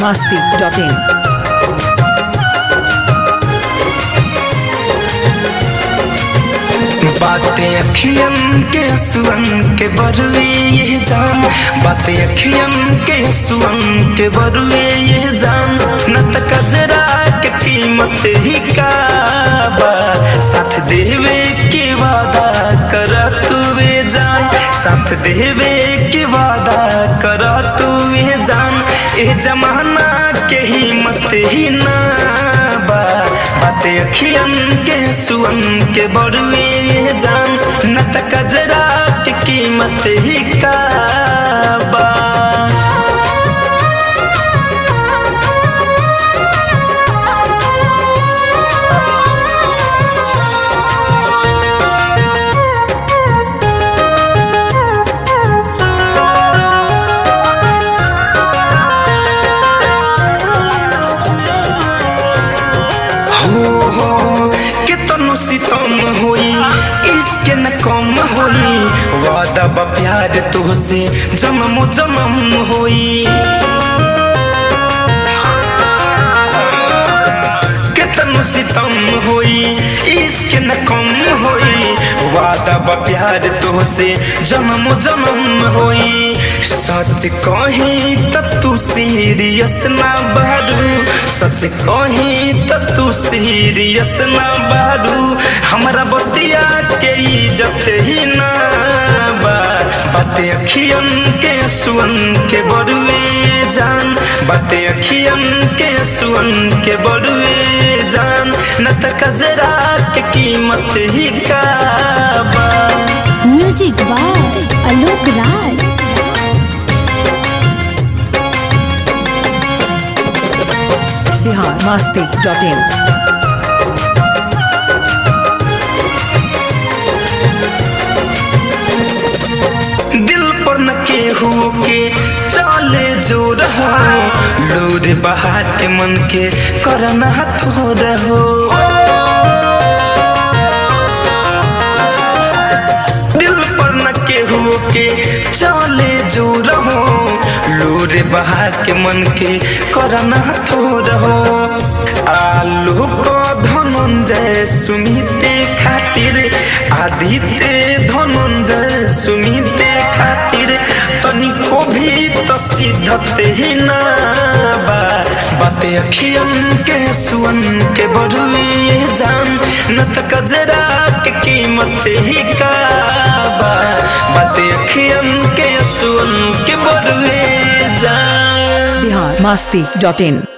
masti.in. बातें अखियन के सुअन के बरुए ये जान बातें अखियन के सुअन के बरुए ये जान न त कजरा के कीमत ही का बा साथ देवे के वादा कर तू वे जान साथ देवे के वादा कर तू वे जान ए जमाना के हिम्मत ही ना बा बातें अखियन के सुअन के बरुए जान न त कजरा के कीमत ही का बा हो हो कितनो सितम होई इसके न कम होई वादा बा प्यार तुहसे जन्म जन्म होई कितनो सितम होई इसके न कम होई वादा बा प्यार तुहसे जन्म जन्म होई सच कही त तू सीरियस ना बारू सच कही त तू सीरियस ना बारू हमरा बतिया के इज्जत ही ना बा बातें अखियन के सुअन के बरुए जान बातें अखियन के सुअन के बरुए जान न त कजरा के कीमत ही का बा music by Alok Rai Bihar masti.in. दिल पर न केहू के चले जो रहो लोर बहा के मन के करना थो रहो दिल पर न केहू के चले जो रहो लोर बहा के मन के करना थो रहो आलू को धनंजय सुमिते खातिर आदित्य धनंजय सुमिते खातिर तनिको भी तो सिद्धत ही ना बा बातें अखियन के सुअन के बरुए जान न त कजरा के कीमत ही का बा बातें अखियन के सुअन के बरुए जान Bihar masti.in.